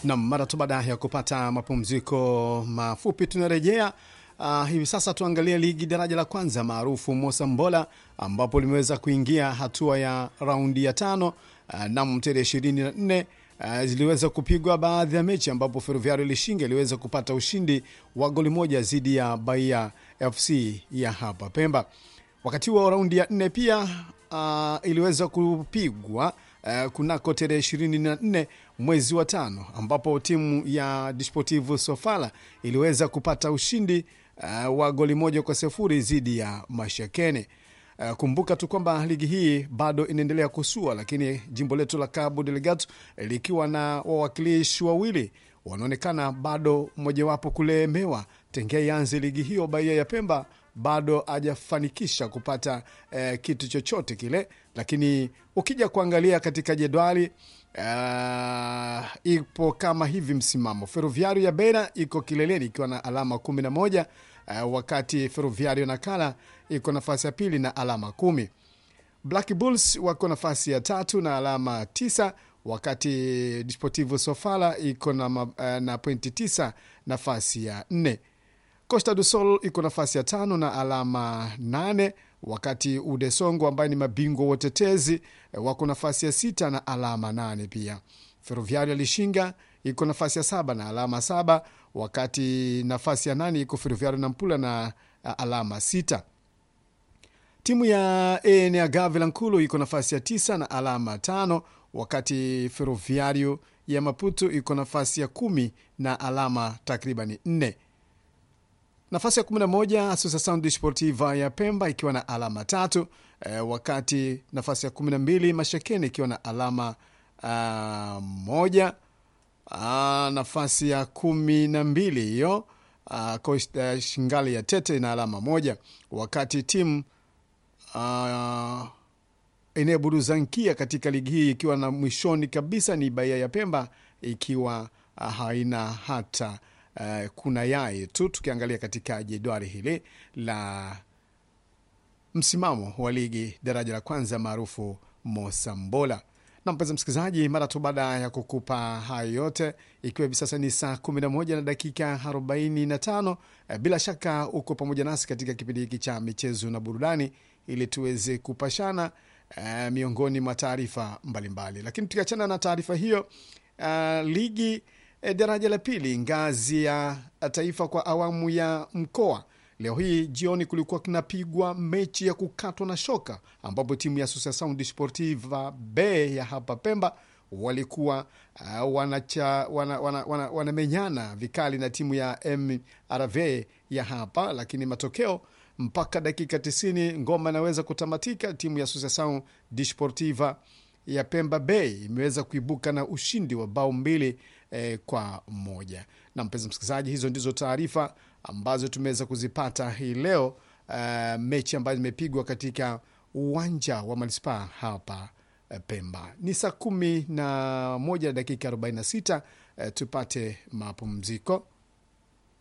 Nam, mara tu baada ya kupata mapumziko mafupi tunarejea. Uh, hivi sasa tuangalie ligi daraja la kwanza maarufu Mosambola ambapo limeweza kuingia hatua ya raundi ya tano. Uh, nam tarehe ishirini na nne uh, ziliweza kupigwa baadhi ya mechi ambapo Ferroviario Lishinga iliweza kupata ushindi wa goli moja dhidi ya Bahia FC ya hapa Pemba. Wakati huo raundi ya nne pia uh, iliweza kupigwa uh, kunako tarehe ishirini na nne mwezi wa tano ambapo timu ya Desportivo Sofala iliweza kupata ushindi uh, wa goli moja kwa sifuri dhidi ya Mashakene. Uh, kumbuka tu kwamba ligi hii bado inaendelea kusua, lakini jimbo letu la Cabo Delgado likiwa na wawakilishi wawili wanaonekana bado mmojawapo kulemewa tengea ianze ligi hiyo. Bahia ya Pemba bado hajafanikisha kupata eh, kitu chochote kile, lakini ukija kuangalia katika jedwali uh, ipo kama hivi msimamo. Ferroviario ya Beira iko kileleni ikiwa na alama kumi na moja uh, wakati Ferroviario Nakala iko nafasi ya pili na alama kumi. Black Bulls wako nafasi ya tatu na alama tisa wakati Desportivo Sofala iko na, uh, na pointi tisa nafasi ya nne. Costa do Sol iko nafasi ya tano na alama nane wakati Udesongo ambaye ni mabingwa watetezi wako nafasi ya sita na alama nane pia. Ferroviario Lishinga iko nafasi ya saba na alama saba wakati nafasi ya nane iko Ferroviario Nampula na alama sita. Timu ya Eneagave Lankulu iko nafasi ya tisa na alama tano wakati Ferroviario ya Maputo iko nafasi ya kumi na alama takribani nne. Nafasi ya 11 Associação Desportiva ya Pemba ikiwa na alama tatu eh, wakati nafasi ya 12 Mashakeni ikiwa na alama uh, moja uh, nafasi ya kumi na mbili hiyo uh, uh, Shingali ya Tete na alama moja wakati timu uh, inayoburuzankia katika ligi hii ikiwa na mwishoni kabisa ni Bahia ya Pemba ikiwa uh, haina hata Uh, kuna yai tu tukiangalia katika jedwali hili la msimamo wa ligi daraja la kwanza maarufu Mosambola. Na mpenzi msikilizaji, mara tu baada ya kukupa hayo yote, ikiwa hivi sasa ni saa 11 na dakika 45, uh, bila shaka uko pamoja nasi katika kipindi hiki cha michezo na burudani, ili tuweze kupashana uh, miongoni mwa taarifa mbalimbali. Lakini tukiachana na taarifa hiyo, uh, ligi E, daraja la pili ngazi ya taifa kwa awamu ya mkoa. Leo hii jioni kulikuwa kinapigwa mechi ya kukatwa na shoka, ambapo timu ya Associação Desportiva B ya hapa Pemba walikuwa uh, wanamenyana wana, wana, wana, wana vikali na timu ya MRV ya hapa, lakini matokeo mpaka dakika 90 ngoma inaweza kutamatika. Timu ya Associação Desportiva ya Pemba Bay imeweza kuibuka na ushindi wa bao mbili eh, kwa moja. Na mpenzi msikilizaji, hizo ndizo taarifa ambazo tumeweza kuzipata hii leo, uh, mechi ambayo zimepigwa katika uwanja wa manispaa hapa eh, Pemba. Ni saa kumi na moja na dakika 46. Eh, tupate mapumziko.